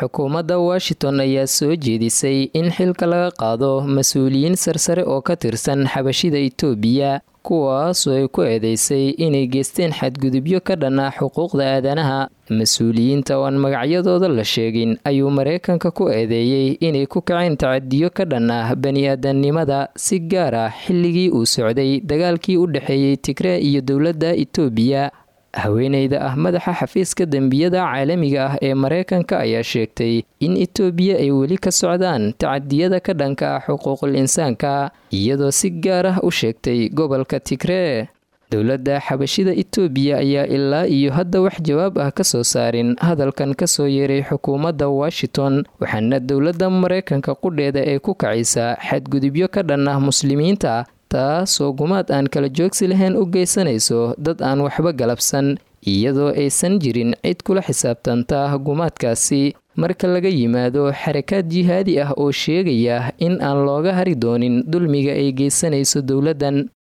xukuumadda washington ayaa soo jeedisay in xilka laga qaado mas-uuliyiin sarsare oo ka tirsan xabashida itoobiya kuwaasoo ay ku eedeysay inay geysteen xadgudubyo ka dhan ah xuquuqda aadanaha mas-uuliyiinta oo aan magacyadooda la sheegin ayuu mareykanka ku eedeeyey inay ku kaceen tacadiyo ka dhan ah bani-aadamnimada si gaar ah xilligii uu socday dagaalkii u dhexeeyey tigree iyo dowladda itoobiya haweeneyda ah madaxa xafiiska dembiyada caalamiga ah ee mareykanka ayaa sheegtay in itoobiya ay weli ka socdaan tacadiyada ka dhanka ah xuquuqul insaanka iyadoo si gaar ah u sheegtay gobolka tigree dowladda xabashida itoobiya ayaa ilaa iyo hadda wax jawaab ah ka soo saarin hadalkan kasoo yeeray xukuumadda washington waxaana dowladda mareykanka qudheeda ee ku kacaysa xadgudubyo ka dhan ah muslimiinta taasoo gumaad aan kala joogsi lahayn u geysanayso dad aan waxba galabsan iyadoo aysan jirin cid kula xisaabtanta gumaadkaasi marka laga yimaado xarakaad jihaadi ah oo sheegaya in aan looga hari doonin dulmiga ay geysanayso dowladdan